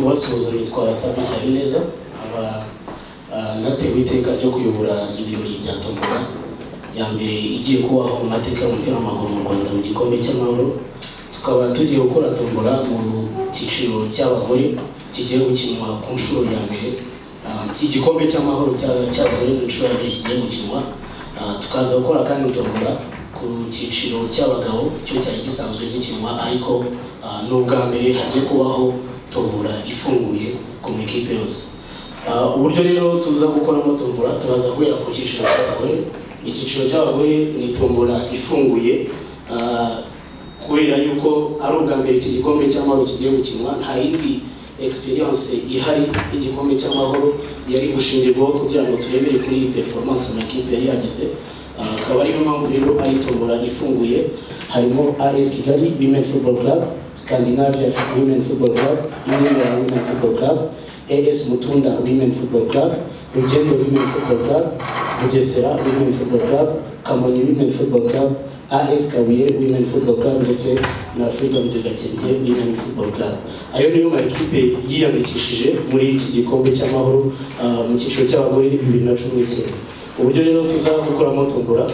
gusoza nitwa Fabrice Habineza nkaba ah, natewe iteka ryo kuyobora ibirori bya tombola ya mbere igiye kubaho mu mateka y'umupira w'amaguru mu Rwanda mu gikombe cy'amahoro tukaba tugiye gukora tombola mu cyiciro cy'abagore kigiye gukinwa ku nshuro ya mbere Ah, iki gikombe cy'amahoro cya- cy'abagore mu nshuro ya mbere kigiye gukinwa Ah, tukaza gukora kandi tombola ku cyiciro cy'abagabo cyo cyari gisanzwe gikinwa ariko ah, ni ubwa mbere hagiye kubaho tombora ifunguye ku makipe yose Ah, uburyo rero tuza gukoramo tombora turaza guhera ku cyiciro cy'abagore icyiciro cy'abagore ni tombora ifunguye Ah, kubera yuko ari ubwa mbere iki gikombe cy'amahoro kigiye gukinwa nta yindi experience ihari y'igikombe cy'amahoro yari gushingirwaho kugira ngo turebere kuri iyi performance amakipe yari yagize Ah, akaba ariyo mpamvu rero ari tombora ifunguye harimo AS Kigali Women Football Club Scandinavia Women Football Club Inyemera Women Football Club AS Mutunda Women Football Club Rugendo Women Football Club Bugesera Women Football Club Kamonyi Women Football Club AS Kabuye Women Football Club ndetse na Freedom de Gakenke Women Football Club. Ayo niyo makipe yiyandikishije muri iki gikombe cy'amahoro ah, mu cyiciro cy'abagore bibiri na cumi n'icyenda. Uburyo rero tuza gukoramo tombora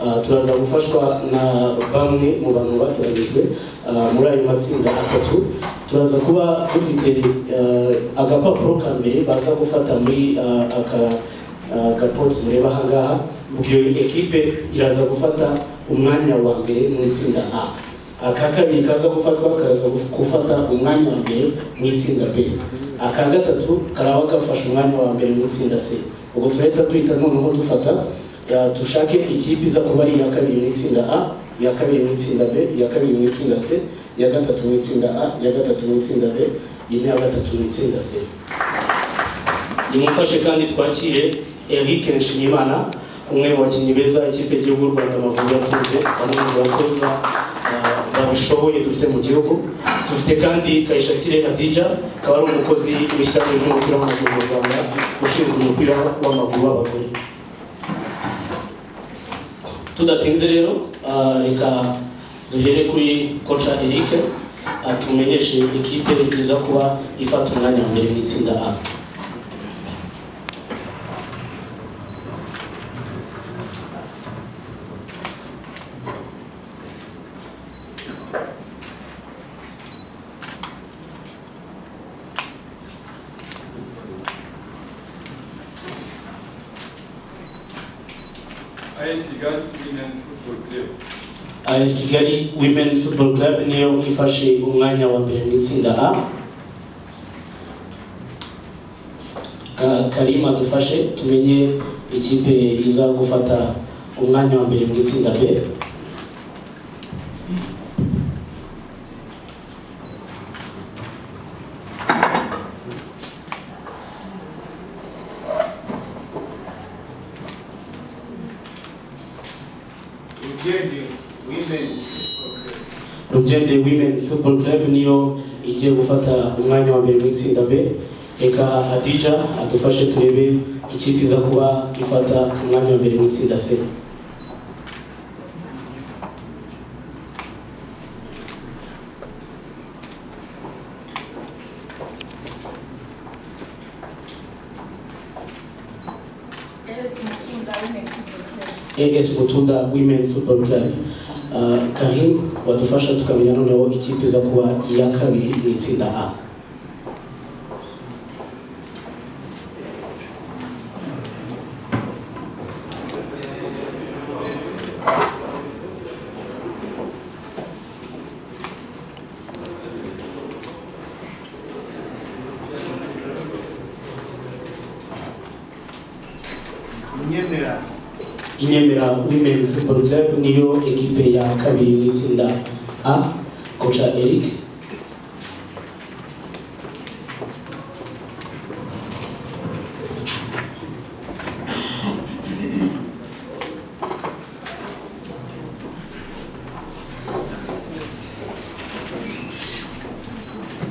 ah, turaza gufashwa na bamwe mu bantu batoranyijwe ah, muri ayo matsinda atatu turaza kuba dufite ah, agapapuro ka mbere baza gufata muri ah, aka agapoti mureba ahangaha ubwo iyo ekipe iraza gufata umwanya wa mbere mu itsinda A aka kabiri kaza gufatwa kaza gufata umwanya wa mbere mu itsinda B aka gatatu karaba gafashe umwanya wa mbere mu itsinda C ubwo turahita duhita noneho dufata ya, dushake ikipe iza kuba ari iya kabiri mu itsinda A iya kabiri mu itsinda B iya kabiri mu itsinda C iya gatatu mu itsinda A iya gatatu mu itsinda B iyi ni iya gatatu mu itsinda C nimufashe kandi twakire Eric Nshimiyimana umwe mu bakinnyi beza ikipe y'igihugu y'u Rwanda Amavubi yatuze bamwe mu batoza ah, babishoboye dufite mu gihugu dufite kandi Kayishakire Hadija akaba ari umukozi w'ishyirahamwe ry'umupira w'amaguru mu Rwanda ushinzwe umupira w'amaguru w'abagore tudatinze rero ah, reka duhere kuri koca Eric ah, tumenyeshe ikipe iza kuba ifata umwanya wa mbere mu itsinda A AS Kigali Women Football Club, AS Kigali Women Football Club niyo ifashe umwanya wa mbere mu itsinda A. Ka- Karima dufashe tumenye ikipe iza gufata umwanya wa mbere mu itsinda B. Ugende Women Football Club, Rugende Women Football Club niyo igiye gufata umwanya wa mbere mu itsinda B. Reka Hadija adufashe turebe ikipe iza kuba ifata umwanya wa mbere mu itsinda C. AS Mutunda Women Football Club, AS Mutunda Women Football Club. Uh, Karim wadufasha tukamenya noneho ikipe iza kuba iya kabiri mu itsinda A. Nyemera Inyemera Women Football Club niyo ekipe ya kabiri mu itsinda A. Kocha Eric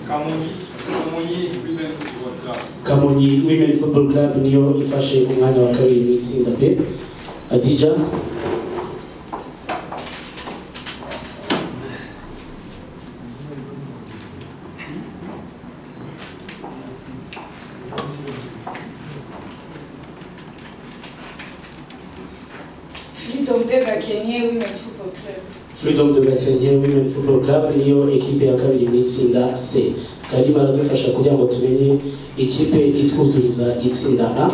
Kamonyi Kamonyi Women Football Club, Kamonyi Women Football Club niyo ifashe umwanya wa kabiri mu itsinda B. Adija Freedom de Gakenye Women Football Club. Freedom de Gakenke Women Football Club niyo ekipe ya kabiri mu itsinda C kari baradufasha kugira ngo tumenye ikipe itwuzuriza itsinda A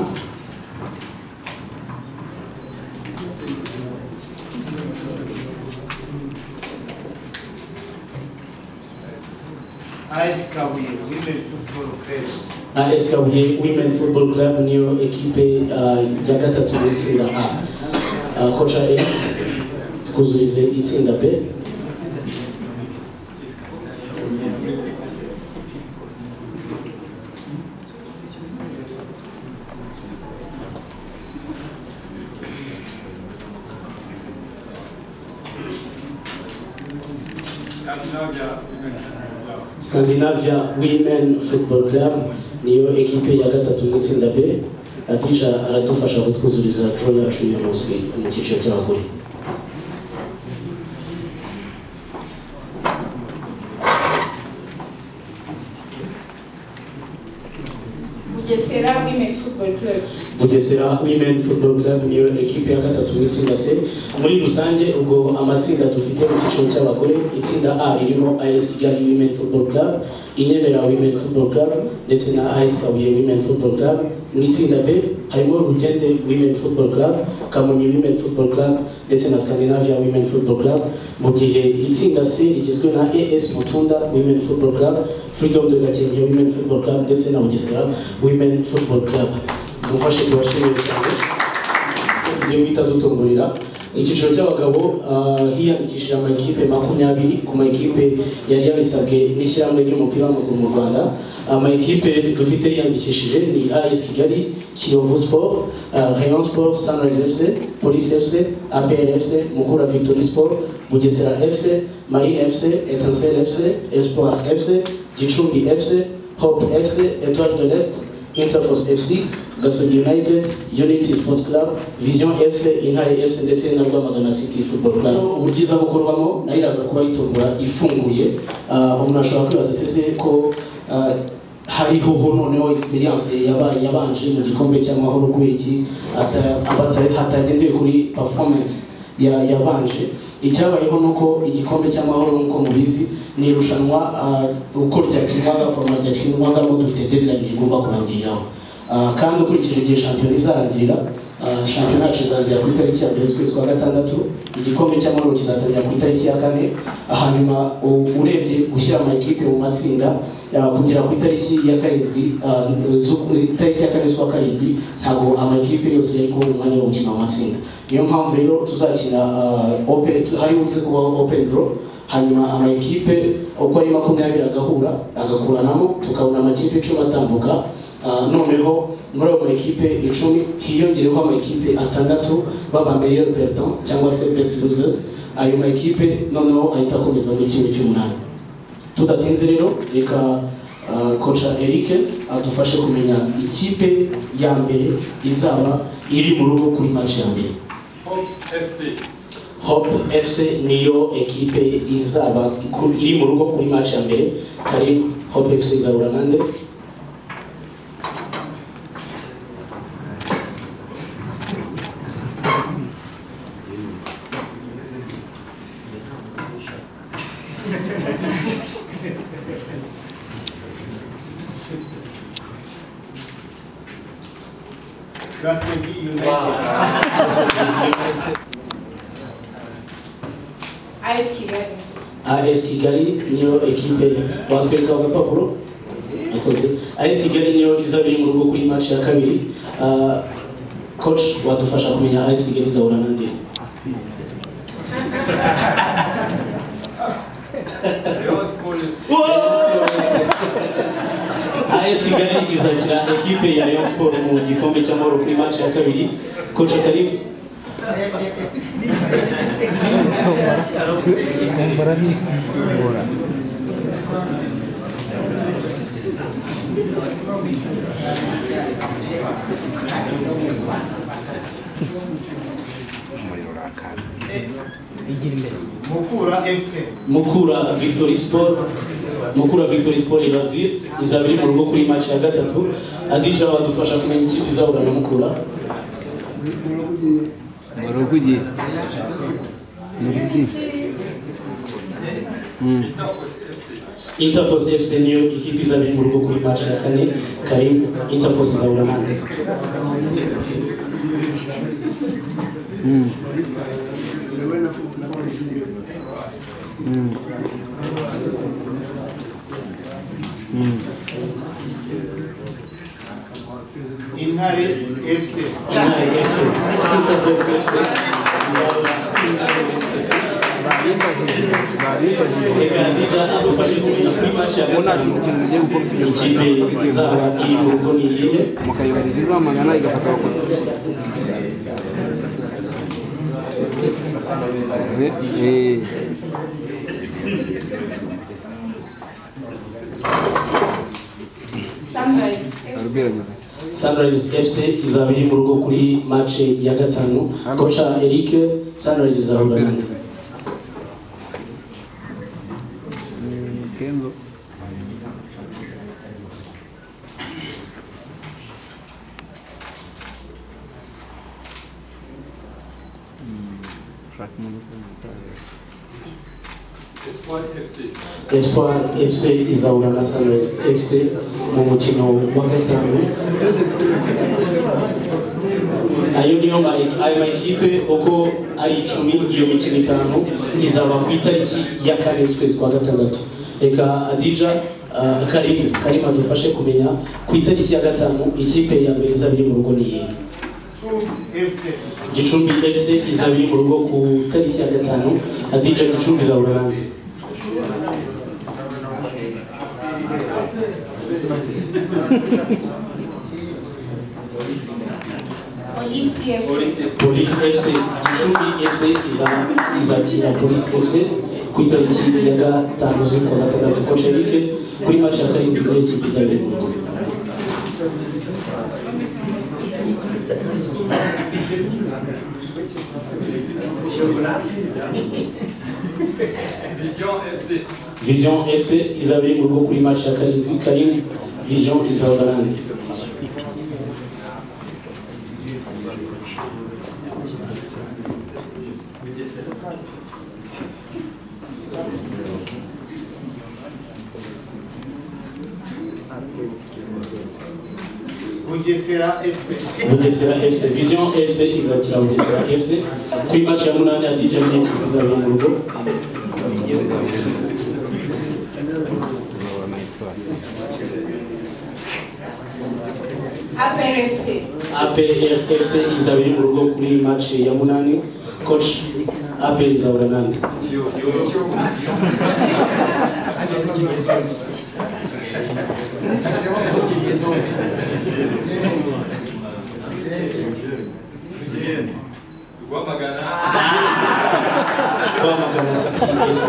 AS Kabuye Women Football Club, AS Kabuye Women Football Club niyo ekipe ah, ya gatatu mu itsinda A Ah, kocha Eric twuzurize itsinda B Scandinavia Women Football Club. Scandinavia Women Football Club niyo ekipe ya gatatu mu itsinda B Adija aradufasha kutwuzuriza draw yacu uyu munsi mu cyiciro cy'abagore Bugesera Women Football Club. Bugesera Women Football Club niyo ekipe ya gatatu mu itsinda C muri rusange ubwo amatsinda dufite mu cyiciro cy'abagore itsinda A ririmo AS Kigali Women Football Club Inyemera Women Football Club ndetse na AS Kabuye Women Football Club mu itsinda B harimo Rugende Women Football Club Kamonyi Women Football Club ndetse na Scandinavia Women Football Club mu gihe itsinda C rigizwe na AS Mutunda Women Football Club Freedom de Gakenke Women Football Club ndetse na Bugesera Women Football Club umufashe tubashimire cyane tugiye guhita dutungurira icyiciro cy'abagabo ah, hiyandikishije amakipe makumyabiri ku makipe yari yabisabwe n'ishyirahamwe ry'umupira w'amaguru mu rwanda amakipe dufite yiyandikishije ni as kigali kiyovu sport ah, rayon sport sunrise fc police fc apr fc mukura victory sport bugesera fc marine fc etincelle fc espoir fc gicumbi fc hope fc étoile de l'est Interforce FC, Gasogi United, Unity Sports Club, Vision FC, Intare FC ndetse na Rwamagana City Football Club. Uburyo iza gukorwamo nayo iraza kuba yitungura ifunguye, Ah, umuntu ashobora kwibaza ati ese ko ah, hariho ho noneho experience yabaye yabanje mu gikombe cy'amahoro kuri iki ata- abata- hatagendewe kuri performance ya- yabanje icyabayeho ni uko igikombe cy'amahoro nk'uko mubizi ni irushanwa ah, uko ryakinwaga foroma ryakinwagamo dufite deadline rigomba kurangiriraho Ah, kandi ukurikije igihe shampiyona izarangira ah, shampiyona yacu izarangira ku itariki ya mbere z'ukwezi kwa gatandatu igikombe cy'amahoro kizatangira ku itariki ya kane Ah, hanyuma u- urebye gushyira amakipe mu matsinda ah, kugera ku itariki ya karindwi ah, z'uku- itariki ya kane z'ukwa karindwi ntabwo amakipe yose yari kubona umwanya wo gukina mu matsinda niyo mpamvu rero tuzakina ah, open tu- hari uzi kubaho open draw hanyuma amakipe uko ari makumyabiri agahura agakuranamo tukabona amakipe icumi atambuka Ah, noneho muri ayo makipe icumi hiyongereho amakipe atandatu baba meilleur perdant cyangwa se best losers ayo makipe noneho ahita akomeza muri kimwe cy'umunani tudatinze rero reka uh, koca Eric adufashe kumenya ikipe ya mbere izaba iri mu rugo kuri match ya mbere Hope FC. Hope FC niyo ekipe izaba ku- iri mu rugo kuri match ya mbere karibu Hope FC izahura nande Gasogi United, AS Kigali. AS Kigali niyo ekipe batwereka agapapuro akoze AS Kigali niyo izaba iri mu rugo kuri match ya kabiri Ah, coach wadufasha kumenya AS Kigali izahura nande Rayon Sport FC. AS Kigali izakira ekipe ya Rayon Sport mu gikombe cy'amahoro kuri match ya kabiri coach karibu Mukura FC, Mukura Victory Sport Mukura Victory Sport Irazir izaba iri mu rugo kuri match ya gatatu Adija wadufasha kumenya ikipe izahura na Mukura Moroguji. Moroguji. Mm. Interforce FC. Interforce FC niyo ikipe izabiri mu rugo kuri match ya kane karibu Interforce izahura hano Mm. Mm. Mm. intare fc intare FC Interforce FC izahura Intare FC Babifashije. Babifashije. reka ndija adufashe kumenya kuri match ya Ubu nta gatanu kintu kintu ugiye gukora ufite ikipe izaba iri mu rugo ni iyihe mukayibariza izamagana igafata abakozi Eh, eh. Sunrise FC. arubwira nyuma Sunrise FC izaba iri mu rugo kuri match ya gatanu kocha Eric Sunrise izahura nande Mm, kenzo Mm, ushaka imodoka zitaye. Espoir FC. Espoir FC izahura na Sunrise FC mu mukino wa gatanu ayo niyo ma- ayo makipe uko ari icumi iyo mikino itanu izaba ku itariki ya kane z'ukwezi kwa gatandatu reka adija uh, karim karim adufashe kumenya ku itariki ya gatanu ikipe ya mbere izaba iri mu rugo ni iyihe fc gicumbi fc izaba iri mu rugo ku itariki ya gatanu adija gicumbi izahura nande Polisi FC. polisi fc gicumbi fc iza- izakira polisi fc ku itariki ya gatanu z'ukwa gatandatu koce rike kuri maci ya karindwi niyo kipe izabiri mu rugo Vision FC. vision fc izabiri mu rugo kuri maci ya karindwi karindwi vision izahura nande bugesera fc bugesera fc vision fc izakira bugesera fc kuri maci ya munani ya dj niyo kipe izabiri mu rugo Upper FC. apr fc izabiri mu rugo kuri maci ya munani koce apr izahura nande Rwamagana. rwamagana city fc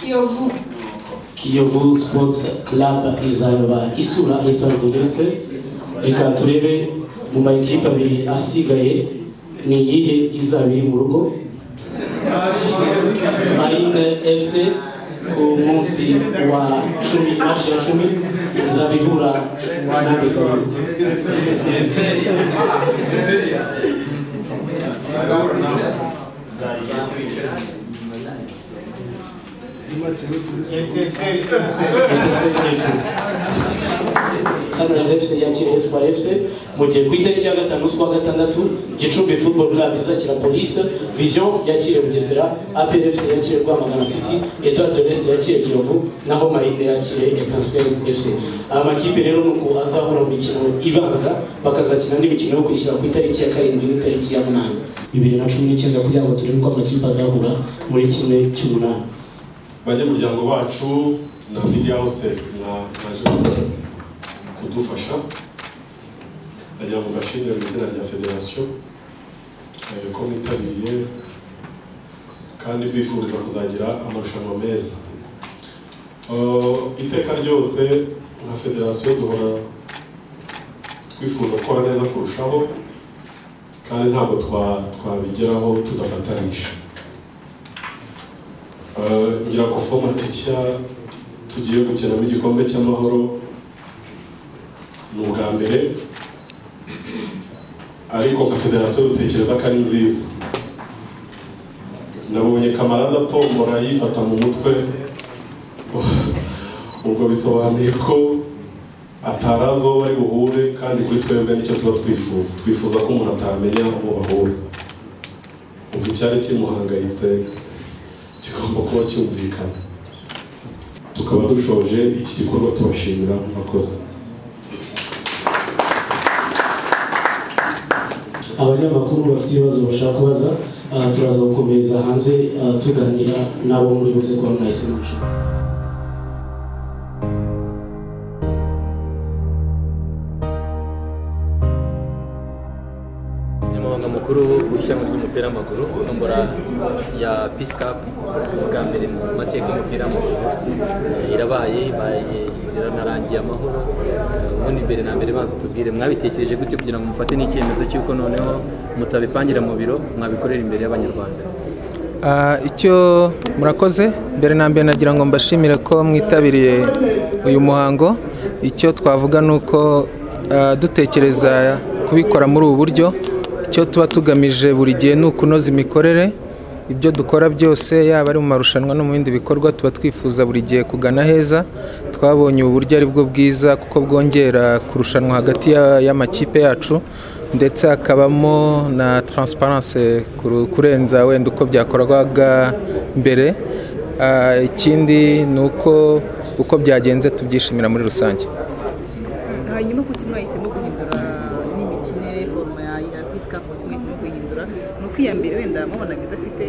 Kiyovu. Kiyovu Sports Club izaba isura Etoile de l'Est reka turebe mu makipe abiri asigaye ni iyihe izaba iri mu rugo Marine FC ku munsi wa cumi match ya cumi izaba ihura na Bigabo eteseri fc Sunrise FC yakiriye Espoir FC mu gihe ku itariki ya gatanu z'ukwa gatandatu Gicumbi Football Club izakira Police Vision yakiriye Bugesera APR FC yakiriye Rwamagana City Etoile de l'Est yakiriye Kiyovu naho Marine yakiriye Etincelle FC aya makipe rero ni uko azahura mu mikino ibanza bakazakina n'imikino yo kwishyura ku itariki ya karindwi n'itariki ya munani bibiri na cumi n'icyenda kugira ngo turebe uko amakipe azahura muri kimwe cy'umunani banyamuryango bacu na media houses na naje kudufasha nagira ngo mbashimire mu izina rya federasiyo eh, ko mwitabiriye kandi bifuriza kuzagira amarushanwa meza Eh, iteka ryose nka federasiyo duhora twifuza gukora neza kurushaho kandi ntabwo twa- twabigeraho tudafatanyije Eh, ngira ngo fomu tijya tugiye gukinamo igikombe cy'amahoro ni ubwa mbere ariko nka federasiyo dutekereza ko ari nziza nabonye kamarada tombora yifata mu mutwe ubwo bisobanuye ko atari azo bari buhure kandi kuri twebwe nicyo tuba twifuza twifuza ko umuntu atamenya uwo bahura ubwo icyari kimuhangayitse kigomba kuba cyumvikana tukaba dushoje iki gikorwa tubashimira murakoze abanyamakuru bafite ibibazo bashaka kubaza ah, turaza gukomereza hanze ah, tuganira n'abo muri buze kuba mwahise muca umunyamabanga mukuru w'ishyirahamwe ry'umupira w'amaguru tombora ya peace cup bwa mbere mu mateka y'umupira w'amaguru Eh, irabaye ibaye iranarangiye amahoro Eh, ubundi mbere na mbere maze tubwire mwabitekereje gute kugira ngo mufate n'icyemezo cy'uko noneho mutabipangira mu biro mwabikorera imbere y'abanyarwanda Ah, icyo murakoze mbere na mbere nagira ngo mbashimire ko mwitabiriye uyu muhango icyo twavuga ni uko ah, dutekereza kubikora muri ubu buryo icyo tuba tugamije buri gihe ni ukunoza imikorere ibyo dukora byose yaba ari mu marushanwa no mu bindi bikorwa tuba twifuza buri gihe kugana heza twabonye ubu buryo ari bwo bwiza kuko bwongera kurushanwa hagati ya- y'amakipe yacu ndetse hakabamo na transparence kuru- kurenza wenda uko byakorwaga mbere Ah, ikindi ni uko uko byagenze tubyishimira muri rusange hanyuma kuki mwahisemo guhindura n'imikinire foroma ya ya peace cup kuki mwahisemo guhindura ni uko iya mbere wenda mubonaga idafite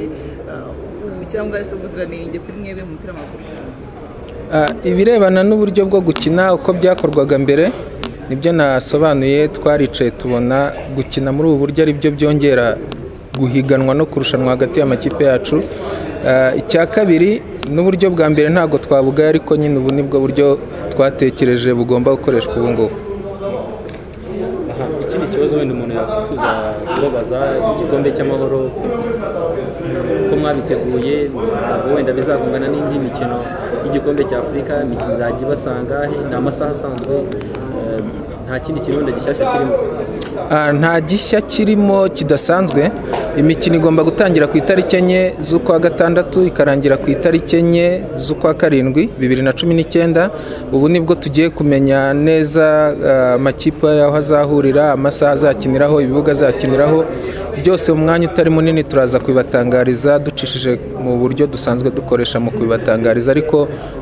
uh, cyangwa se ubuziranenge kuri mwebwe mu mupira w'amaguru Ah, ibirebana n'uburyo bwo gukina uko byakorwaga mbere nibyo nasobanuye twaricaye tubona gukina muri ubu buryo ari byo byongera guhiganwa no kurushanwa hagati y'amakipe yacu Ah, icya kabiri n'uburyo bwa mbere ntabwo twabugaye ariko nyine ubu nibwo buryo twatekereje bugomba gukoreshwa ubu ngubu aha ikindi kibazo wenda umuntu yakwifuza kubabaza igikombe cy'amahoro ko mwabiteguye ntabwo wenda bizakungana n'indi mikino y'igikombe cya afurika imikino izajya ibasanga he? ni amasaha asanzwe eh, nta kindi kirundo gishyashya kirimo Ah, nta gishya kirimo kidasanzwe imikino igomba gutangira ku itariki enye z'ukwa gatandatu ikarangira ku itariki enye z'ukwa karindwi bibiri na cumi n'icyenda ubu nibwo tugiye kumenya neza ah, amakipe y'aho azahurira amasaha azakiniraho ibibuga azakiniraho byose mu mwanya utari munini turaza kubibatangariza ducishije mu buryo dusanzwe dukoresha mu kubibatangariza ariko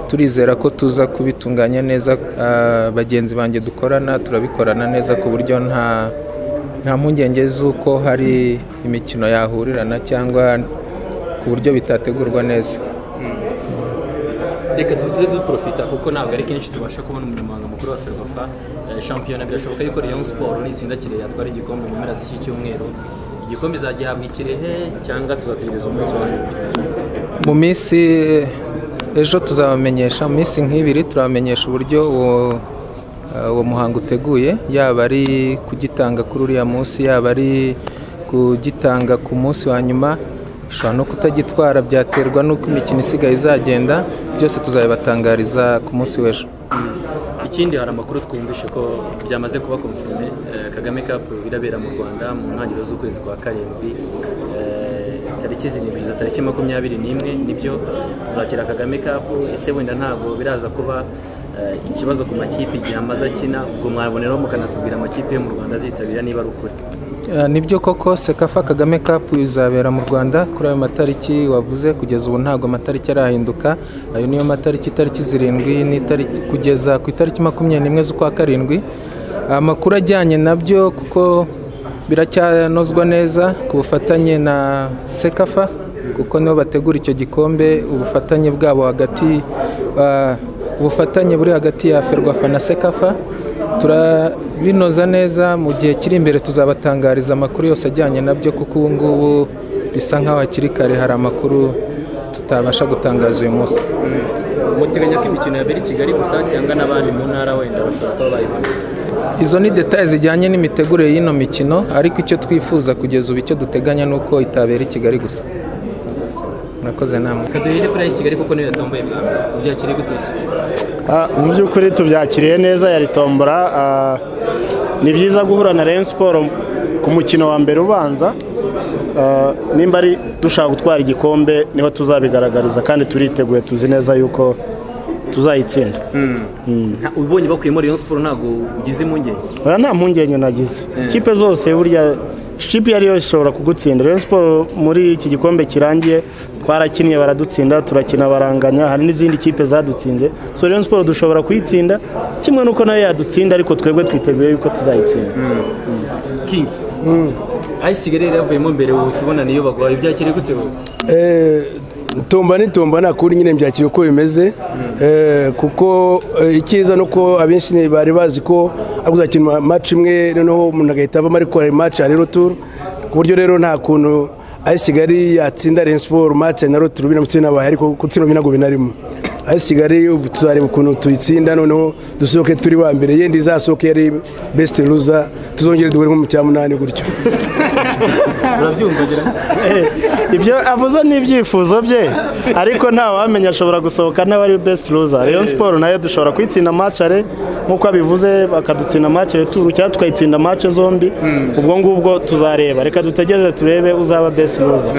turizera ko tuza kubitunganya neza ah, bagenzi banjye dukorana turabikorana neza ku buryo nta nta mpungenge z'uko hari imikino yahurirana cyangwa ku buryo bitategurwa neza reka tuze duprofita kuko ntabwo ari kenshi tubasha kubona umunyamabanga mukuru wa ferwafa eh, shampiyona birashoboka yuko rayon siporo n'itsinda kirehe yatwara igikombe mu mpera z'iki cyumweru igikombe izagihabwa ikirehe cyangwa tuzategereza umunsi wa nyuma mu minsi ejo tuzabamenyesha mu minsi nk'ibiri turabamenyesha uburyo uwo eh, uwo muhango uteguye yaba ari kugitanga kuri uriya munsi yaba ari kugitanga ku munsi wa nyuma ushobora no kutagitwara byaterwa n'uko imikino isigaye izagenda byose tuzabibatangariza ku munsi w'ejo ikindi hari amakuru twumvishe ko byamaze kuba konfirime eh, kagame cup irabera mu rwanda mu ntangiriro z'ukwezi kwa karindwi Eh, tariki zirindwi za tariki makumyabiri n'imwe nibyo tuzakira kagame cup ese wenda ntabwo biraza kuba eh, ikibazo ku makipe igihe amaze akina ubwo mwaboneraho mukanatubwira amakipe yo mu rwanda azitabira niba ari ukuri Eh, nibyo koko sekafa kagame cup izabera mu rwanda kuri ayo matariki wavuze kugeza ubu ntabwo amatariki arahinduka ayo niyo matariki itariki zirindwi n'itariki kugeza ku itariki makumyabiri n'imwe z'ukwa karindwi amakuru ajyanye nabyo kuko biracyanozwa neza ku bufatanye na sekafa kuko nibo bategura icyo gikombe ubufatanye bwabo hagati ah, ubufatanye buri hagati ya ferwafa na sekafa turabinoza neza mu gihe kiri imbere tuzabatangariza amakuru yose ajyanye nabyo kuko ubu ngubu bisa nk'aho hakiri kare hari amakuru tutabasha gutangaza uyu munsi muteganya ko imikino yabera i kigali gusa cyangwa n'abandi mu ntara wenda bashobora kuba bayibona izo ni detaye zijyanye n'imitegurire y'ino mikino ariko icyo twifuza kugeza ubu icyo duteganya ni uko itabera i kigali gusa murakoze namwe kaduhire kuri ay'i kigali kuko niyo yatomboye bwa mbere ubyakiriye gute ese? Ah, mu by'ukuri tubyakiriye neza yari tombora ah, ni byiza guhura na Rayon Sport ku mukino wa mbere ubanza Ah, nimba ari dushaka gutwara igikombe niho tuzabigaragariza kandi turiteguye tuzi neza yuko tuzayitsinda Nta- ubonye bakuyemo rayon siporo ntabwo ugize impungenge oya nta mpungenge nagize ikipe zose burya ikipe iyo ari yo ishobora kugutsinda Rayon Sport muri iki gikombe kirangiye twarakinnye baradutsinda turakina baranganya hari n'izindi kipe zadutsinze so Rayon Sport dushobora kuyitsinda kimwe n'uko nayo yadutsinda ariko twebwe twiteguye yuko tuzayitsinda king ay'i kigali yari yavuyemo mbere ubu tubona niyo baguhaye ubyakiriye gute wowe Eh, tomba ni tomba nta kundi nyine mbyakira uko bimeze Eh, kuko eh, icyiza ni uko abenshi ni- bari bazi ko akuzakina maci imwe noneho umuntu agahita avamo ariko hari maci ya rero ku buryo rero nta kuntu ayisi kigali yatsinda Rayon Sport maci ya rero bina mutsinda baye ariko gutsindwa binago binarimo ayisi kigali ubu tuzareba ukuntu tuyitsinda noneho dusohoke turi ba mbere yendi izasohoke yari best loser tuzongere duhure nko mu cya munani gutyo urabyumva gira Eh, ibyo avuze ni ibyifuzo bye ariko ntawamenya ashobora gusohoka nawe ari best loser Rayon Sport nayo dushobora kuyitsinda matchare nk'uko abivuze bakadutsinda matchare turu cyangwa tukayitsinda match zombi ubwo ngubwo tuzareba reka dutegereze turebe uzaba best loser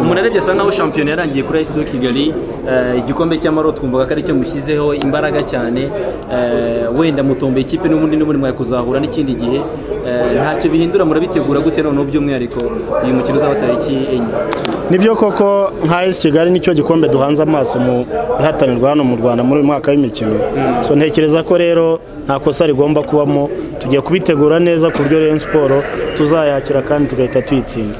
umuntu arebye asa nkaho shampiyona yarangiye kuri ayisi do kigali eh, igikombe cy'amahoro twumvaga ko aricyo mushyizeho imbaraga cyane eh, wenda mutomboye ikipe n'ubundi n'ubundi mwakuzahura n'ikindi gihe eh, ntacyo bihindura murabitegura gute noneho by'umwihariko uyu mukino uzaba tariki enye nibyo koko nka esi kigali nicyo gikombe duhanze amaso mu ihatanirwa hano mu rwanda muri uyu mwaka w'imikino so ntekereza ko rero nta kosa rigomba kubamo tugiye kubitegura neza ku buryo rero siporo tuzayakira kandi tugahita tuyitsinda